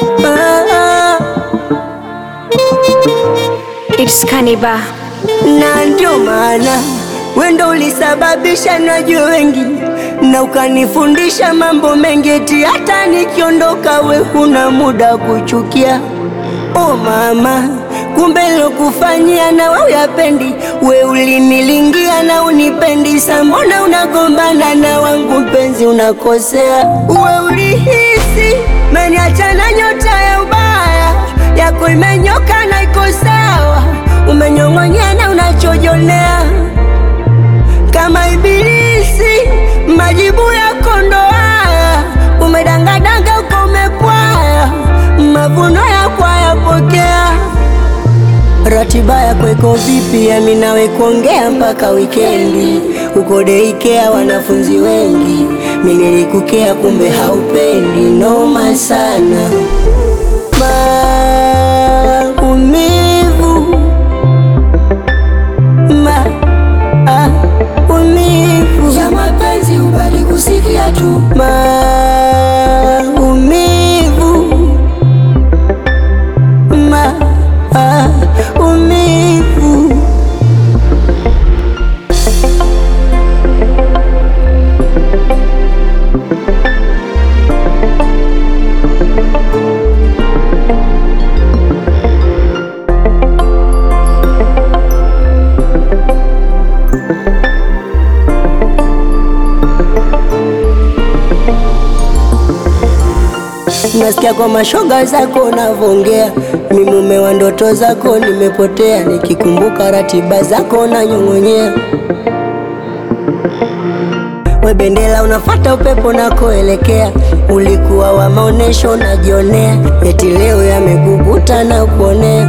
ah, It's Kaniba. na ndio maana wendo ulisababisha najue wengi na ukanifundisha mambo mengi, eti hata nikiondoka we huna muda kuchukia. Oh mama, kumbe lokufanyia na we uyapendi, we ulinilingia na unipendi, sa mbona unagombana na wangu mpenzi, unakosea. We ulihisi meniacha na nyota ya ubaya yako imenyoka na iko sawa, umenyong'onyea na unachojonea kama ibilisi, majibu yako ndo haya, umedangadanga uko umepwaya, mavuno yako hayapokea. Ratiba yako iko vipi? Yami nawe kuongea mpaka wikendi, uko deikea wanafunzi wengi, mi nilikukea kumbe haupendi, noma sana maumivu maumivu ya mapenzi ubali kusikia tu maumivu maumivu Nasikia kwa mashoga zako unavongea, mi mume wa ndoto zako nimepotea, nikikumbuka ratiba zako nanyong'onyea. We bendera unafata upepo nakoelekea, ulikuwa wa maonesho najionea, eti leo yamekukuta na kuonea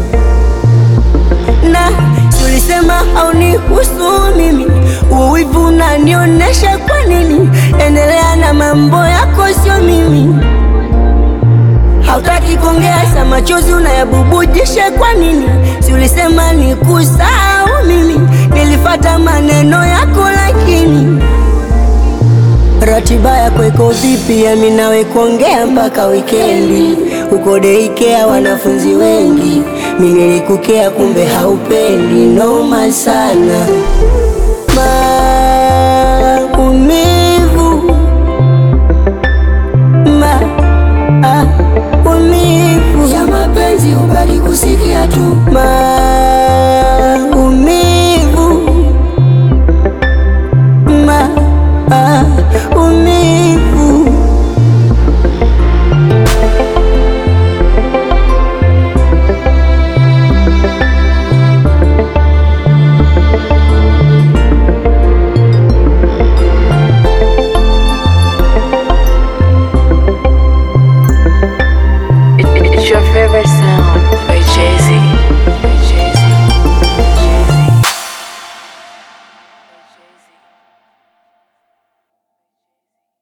na si ulisema haunihusu mimi, uwivu unanionyesha kwa nini? Endelea na mambo yako, sio mimi. Hautaki kuongea, sa machozi unayabubujisha kwa nini? Si ulisema nikusahau mimi, nilifata maneno yako, lakini ratiba yako iko vipi? Yami nawe kuongea mpaka wikendi, uko deikea wanafunzi wengi, mi nilikukea kumbe haupendi, noma sana maumivu maumivu ya mapenzi ubali kusikia tu maumivu ma